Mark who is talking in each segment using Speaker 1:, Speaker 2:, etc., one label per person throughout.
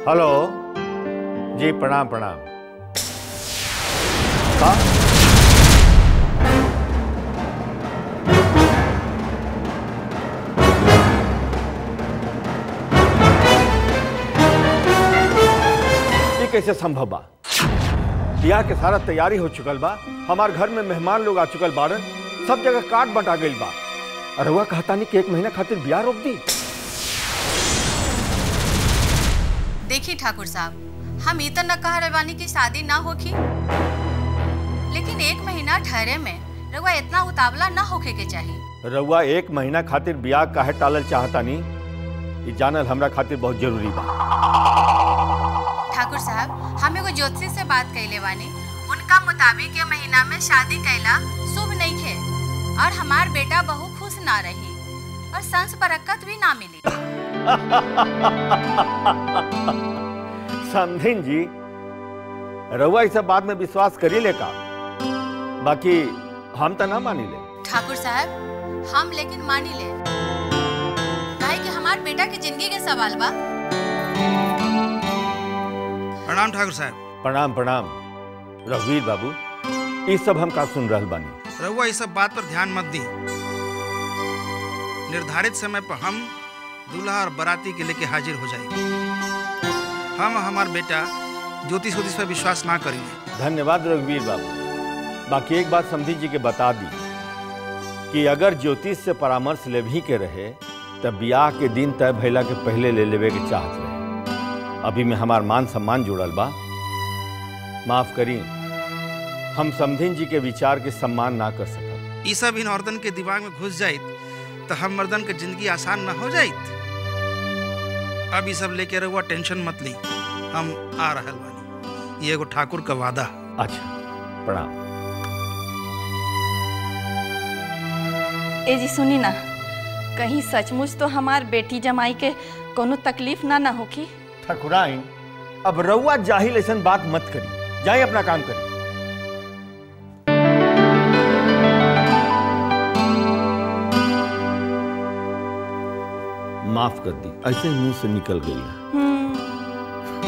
Speaker 1: hello जी प्रणाम प्रणाम का ये कैसे संभव बा बियाह के सारा तैयारी हो चुकल बा हमार घर में मेहमान लोग आ चुकल बाड़न सब जगह काट बटा गइल बा अरे हुआ कहता नहीं कि एक महीना खातिर बियाह रोक दी
Speaker 2: देखिए ठाकुर साहब हम ई त न कह रहे बानी कि शादी ना होखी लेकिन एक महीना ठहरे में रउआ इतना उतावला ना होखे के चाहिए
Speaker 1: रउआ एक महीना खातिर बियाह काहे टालल चाहता नहीं ये जानल हमरा खातिर बहुत जरूरी बा
Speaker 2: ठाकुर साहब हम एगो ज्योतिषी से बात कैले बानी उनका मुताबिक ये महीना में शादी कैला शुभ नहीं खे और हमार बेटा बहु खुश ना रही और संस बरकत भी ना मिली
Speaker 1: समझिन जी रउआ इस बात में विश्वास करी ले का बाकी हम तो ना मानी ले
Speaker 2: ठाकुर साहब हम लेकिन मानी ले काहे कि हमार बेटा के जिंदगी के सवाल बा
Speaker 3: प्रणाम ठाकुर साहब
Speaker 1: प्रणाम प्रणाम रघुवीर बाबू ये सब हम का सुन रहल बानी
Speaker 3: रहुआ इस सब बात पर ध्यान मत दी निर्धारित समय पर हम दूल्हा और बाराती के लेके हाजिर हो जाएंगे हम हमार बेटा ज्योतिष उतिष पर विश्वास ना करेंगे
Speaker 1: धन्यवाद रघुवीर बाबू बाकी एक बात समझी जी के बता दी कि अगर ज्योतिष से परामर्श लेभी के रहे तब ब्याह के दिन तय भैला के पहले ले लेवे के चाहत रहे अभी में हमार मान सम्मान जुड़ल बा माफ करी हम समधिन जी के विचार के सम्मान ना कर सकब
Speaker 3: ई सब इन औरतन के दिमाग में घुस जाइत तो हम मर्दन के जिंदगी आसान ना हो जाइत अब ई सब लेके रहुआ टेंशन मत ली हम आ रहल बानी ये एगो ठाकुर का वादा
Speaker 1: अच्छा प्रणाम
Speaker 4: ए जी सुनी ना कहीं सचमुच तो हमार बेटी जमाई के कोनो तकलीफ ना ना होखी
Speaker 1: ठकुराइन अब रउआ जाहिल ऐसन बात मत करी जाए अपना काम करी माफ कर दी ऐसे ही मुंह से निकल गई है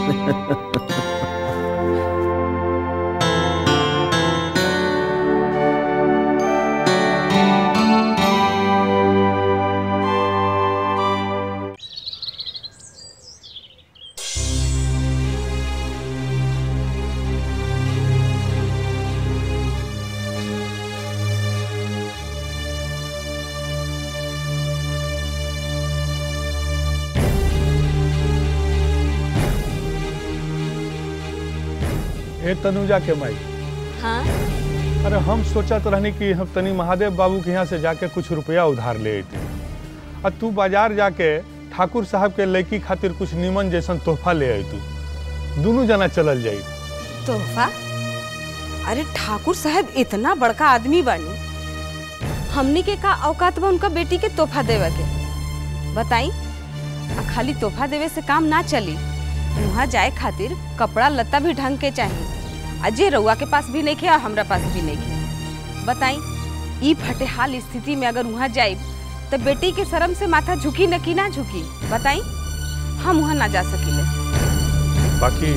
Speaker 5: ए तनुजा के माई
Speaker 4: हाँ
Speaker 5: अरे हम सोचत रहनी कि हम तनी महादेव बाबू के यहाँ से जाके कुछ रुपया उधार ले अइती आ तू बाजार जाके ठाकुर साहब के लड़की खातिर कुछ निमन जैसन तोहफा ले अइतू दोनों जना चलल जाई
Speaker 6: तोहफा अरे ठाकुर साहब इतना बड़का आदमी बानी हमनी के का औकात बा उनका बेटी के तोहफा देवे के बताई आ खाली तोहफा देवे से काम ना चली वहाँ जाए खातिर कपड़ा लत्ता भी ढंग के चाहिए अजय रउआ के पास भी नहीं खे और हमरा पास भी नहीं खे बताई ई फटेहाल स्थिति में अगर वहाँ जाए तो बेटी के शर्म से माथा झुकी न की ना झुकी बताई हम वहाँ ना जा सकीले
Speaker 5: बाकी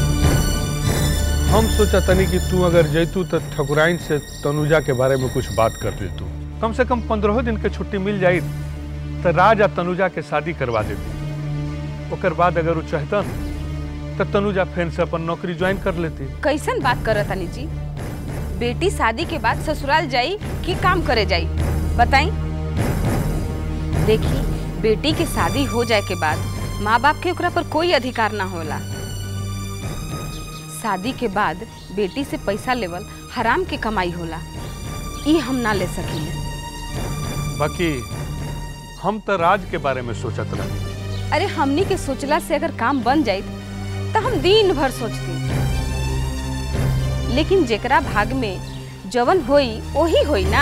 Speaker 5: हम सोचा तनी कि तू अगर जैतू तो ठकुराइन से तनुजा के बारे में कुछ बात कर देतू कम से कम पंद्रह दिन के छुट्टी मिल जाई तो राज आ तनुजा के शादी करवा देती ओकर बाद अगर वो चाहतन तो तनुजा फेन से अपन नौकरी ज्वाइन कर लेती
Speaker 6: कैसन बात करत तनी जी बेटी शादी के बाद ससुराल जाई कि काम करे जाई बताई देखी बेटी के शादी हो जाए के बाद माँ बाप के ओकरा पर कोई अधिकार ना होला शादी के बाद बेटी से पैसा लेवल हराम के कमाई होला ई हम ना ले सकीले
Speaker 5: बाकी हम तो राज के बारे में सोचत रहे
Speaker 6: अरे हमनी के सोचला से अगर काम बन जाई तो हम दिन भर सोचती लेकिन जेकरा भाग में जवन होई वही होई ना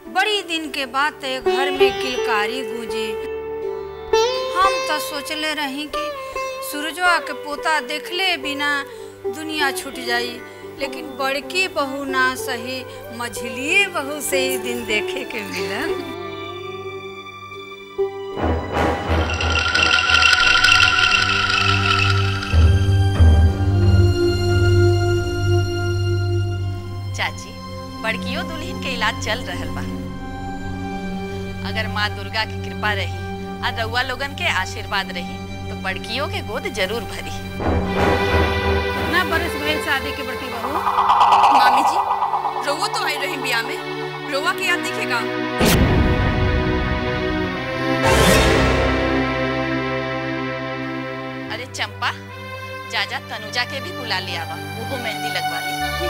Speaker 7: बड़ी दिन के बाद ते घर में किलकारी गूंजी हम तो सोचले रही कि सूरजवा के पोता देखले बिना दुनिया छूट जाई लेकिन बड़की बहू ना सही मझली बहू से ही दिन देखे के मिलन
Speaker 4: चाची बड़कियों दुल्हन के इलाज चल रहल बा अगर माँ दुर्गा की कृपा रही और रउआ लोगन के आशीर्वाद रही तो बड़कियों के गोद जरूर भरी
Speaker 7: ना बरस भइल शादी के बड़की बहू
Speaker 8: मामी जी रोवा तो आई रही बिया में रोवा की याद दिखेगा
Speaker 4: अरे चंपा जाजा तनुजा के भी बुला लिया बा वो मेहंदी लगवा ली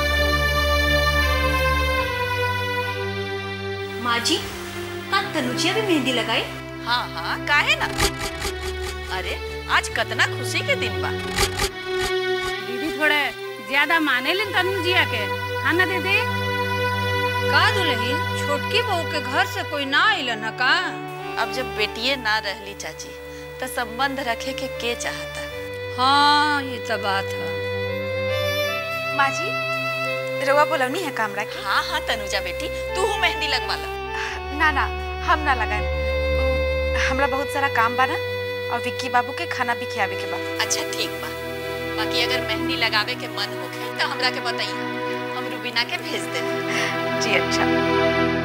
Speaker 9: माँ जी का तनुजिया भी मेहंदी लगाई
Speaker 4: हाँ हाँ काहे ना अरे आज कतना खुशी के दिन बा
Speaker 7: दीदी थोड़े ज्यादा माने लिन तनु जिया के हाँ ना दीदी का दुल्हन छोटकी बहू के घर से कोई ना आइलन है का
Speaker 4: अब जब बेटिए ना रहली चाची तो संबंध रखे के के चाहता
Speaker 7: हाँ ये तो बात है
Speaker 9: माँ जी रवा बोलवनी है कामरा की
Speaker 4: हाँ हाँ तनुजा बेटी तू हूँ मेहंदी लगवा ला
Speaker 9: ना ना हम ना लगाए हमरा बहुत सारा काम बा ना और विक्की बाबू के खाना भी खियावे के बा
Speaker 4: अच्छा ठीक बा बाकी अगर मेहंदी लगावे के मन होखे तो हमरा के बताइए हम रुबीना के भेज देब
Speaker 9: जी अच्छा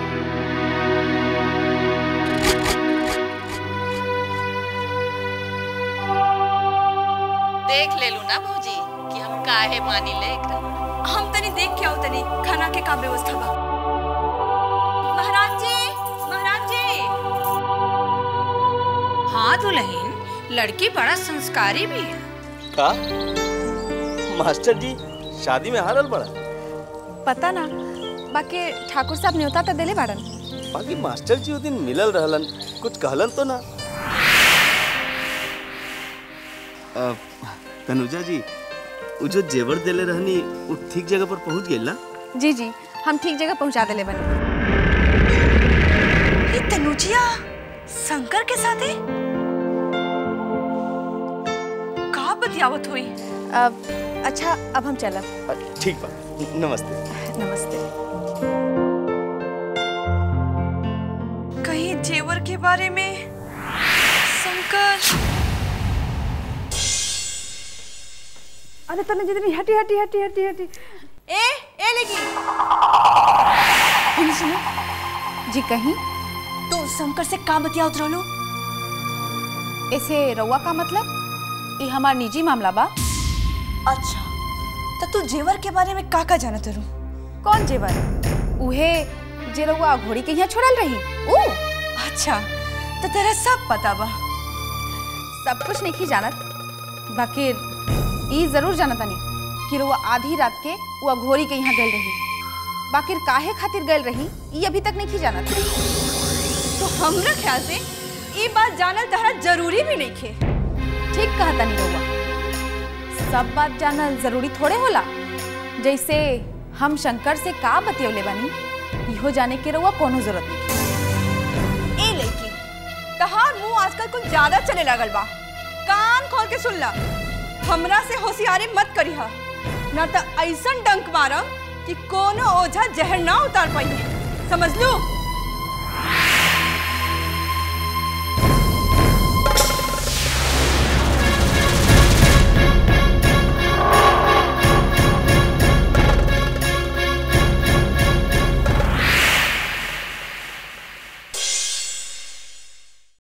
Speaker 4: देख ले लू ना भौजी कि हम काहे मानी ले एकरा
Speaker 8: हम तनी देख के आओ तनी खाना के का व्यवस्था बा महाराज जी महाराज जी
Speaker 7: हाँ दुल्हन लड़की बड़ा संस्कारी भी है
Speaker 10: का मास्टर जी शादी में हारल बड़ा
Speaker 9: पता ना बाकी ठाकुर साहब न्योता तो दिले बाड़न
Speaker 10: बाकी मास्टर जी वो दिन मिलल रहलन कुछ कहलन तो ना अ, तनुजा जी वो जो जेवर देले रहनी वो ठीक जगह पर पहुंच गई ना
Speaker 9: जी जी हम ठीक जगह पहुंचा दिले बने
Speaker 8: ये तनुजिया शंकर के साथ है का बतियावत हुई
Speaker 9: अब अच्छा अब हम चलब
Speaker 10: अ, ठीक बा नमस्ते
Speaker 9: नमस्ते
Speaker 8: कहीं जेवर के बारे में शंकर
Speaker 6: अरे तने जितनी हटी हटी हटी हटी हटी
Speaker 8: ए ए लेगी
Speaker 9: सुनो जी कहीं
Speaker 8: तो शंकर से का बतियावत रहलो
Speaker 9: ऐसे रउआ का मतलब ये हमार निजी मामला बा
Speaker 8: अच्छा तो तू जेवर के बारे में का का जानत रू
Speaker 9: कौन जेवर उहे जे रउआ घोड़ी के यहाँ छोड़ल रही ऊ
Speaker 8: अच्छा तो तेरा सब पता बा
Speaker 9: सब कुछ नहीं जानत बाकी ई जरूर जानत तानी कि रउआ आधी रात के वो घोड़ी के यहाँ गल रही बाकी काहे खातिर गल रही ई अभी तक नहीं जानत
Speaker 8: तो हमरा ख्याल से ये बात जानल तहरा जरूरी भी नहीं खे
Speaker 9: ठीक कहा तानी रउआ सब बात जानल जरूरी थोड़े होला जैसे हम शंकर से का बतियौले बानी इहो जाने के रउआ कोनो जरूरत नहीं
Speaker 8: ए लड़की तहार मुंह आजकल कुछ ज्यादा चले लगल बा कान खोल के सुन ला हमरा से होशियारी मत करिहा ना तो ऐसन डंक मारम कि कोनो ओझा जहर ना उतार पाई समझ लू